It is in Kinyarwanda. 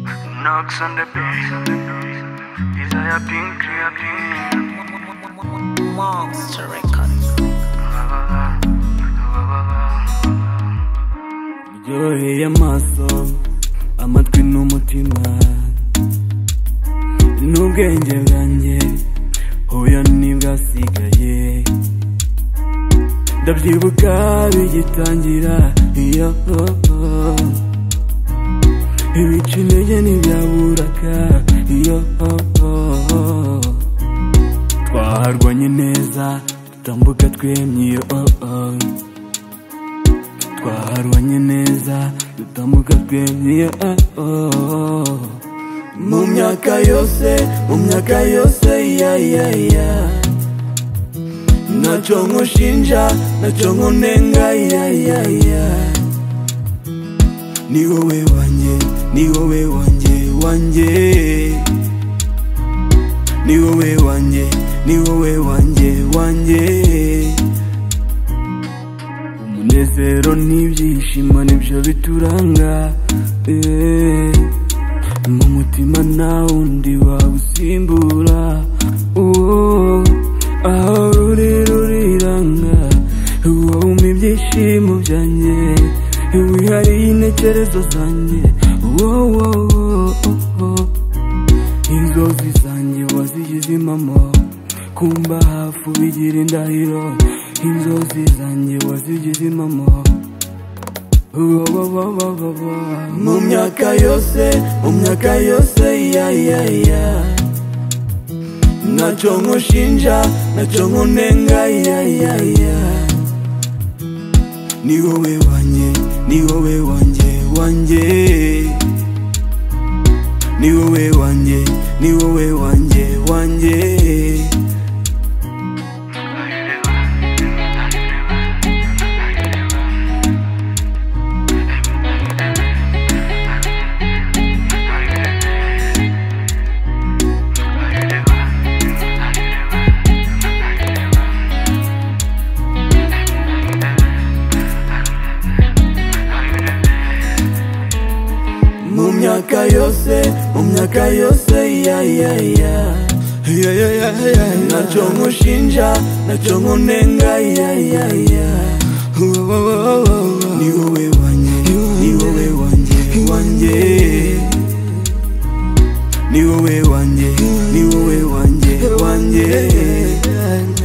Max and the Beast. Desire Pink, Clear Pink. Monster Records. uryoheye amaso amatwi n'umutima n'ubwenge bwanjye huyo nibwasigaye ndabyibuka bigitangira iyo ibica intege ntibyaburaga iyo twaharwanye neza tutambuka twemye iyo twaharwanye neza dutambuka twemye mu myaka yose mu myaka yose yayaya ntacyo nkushinja ntacyo nkunenga yayaya ni wowe wanjye ni wowe wanjye wanjye ni wowe wanjye ni wowe wanjye wanjye umunezero n'ibyishimo nibyo bituranga mu mutima nta wundi wawusimbura aho ruri ruriranga wumva ibyishimo byanjye wihariye intekerezo zanjye inzozi zanjye wazigize impamo kumba hafi ubigira indahiro inzozi zanjye wazigize impamo mu myaka yose mu myaka yose yayaya ntacyo nkushinja ntacyo nkunenga yayaya ni wowe wanjye ni wowe wanjye wanjye ni wowe wanjye ni wowe wanjye wanjye myaka yose mu myaka yose yayaya ntacyo nkushinja ntacyo nkunenga yayaya ni wowe wanjye ni wowe wanjye wanjye ni wowe wanjye ni wowe wanjye wanjye